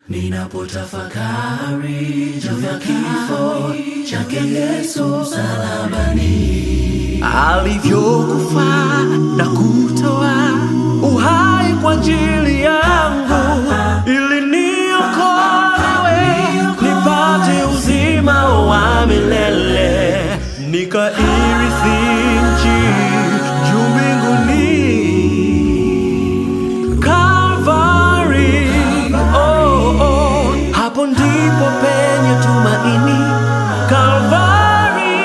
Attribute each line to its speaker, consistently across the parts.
Speaker 1: Ninapotafakari juu ya kifo chake Yesu msalabani,
Speaker 2: alivyokufa na kutoa uhai kwa ajili yangu ili niokolewe nipate uzima wa milele nikairithi nchi juu mbinguni Calvary, oh, oh, hapo ndipo penye tumaini Calvary,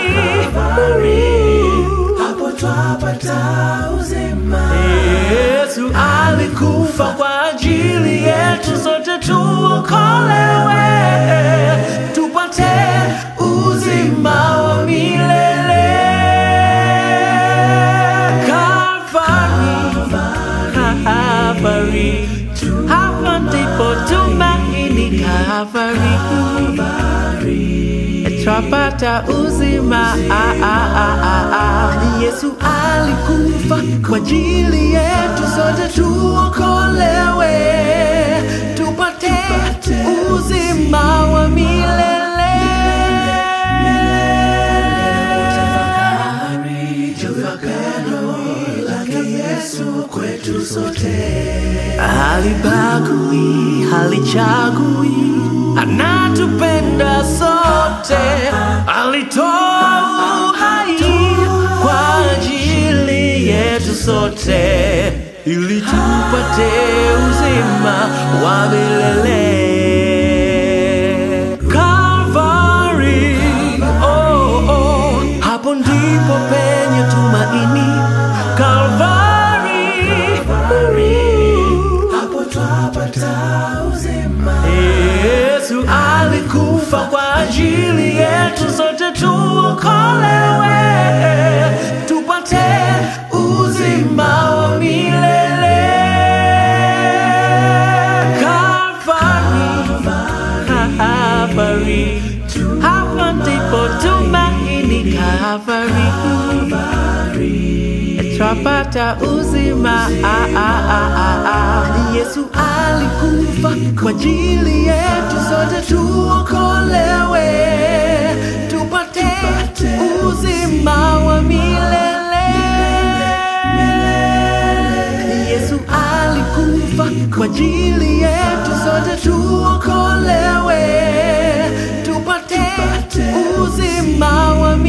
Speaker 1: hapo twapata uzima.
Speaker 2: Yesu alikufa kwa ajili yetu sote tuokolewe, tupate uzima wa milele. Calvary, hapa ndipo tumaini Calvary, twapata uzima. Ah, ah, ah, ah, ah. Yesu alikufa kwa ajili yetu sote tuokolewe, tupate uzima wa milele.
Speaker 1: Tafakari juu ya pendo lake Yesu kwetu sote.
Speaker 2: Halibagui, halichagui, anatupenda sote. Alitoa uhai kwa ajili yetu sote, ili tupate uzima wa milele. Calvary, oh, oh, hapo ndipo penye tumaini. Calvary,
Speaker 1: Hapo twapata uzima.
Speaker 2: Yesu alikufa kwa ajili yetu sote tuokolewe, tupate uzima wa milele. Calvary, Calvary, hapa ndipo tumaini Calvary, twapata uzima. Ah, ah, ah, ah, ah. Yesu alikufa kwa ajili yetu sote tuokolewe, tupate uzima wa milele. Yesu alikufa kwa ajili yetu sote tuokolewe, tupate uzima wa milele.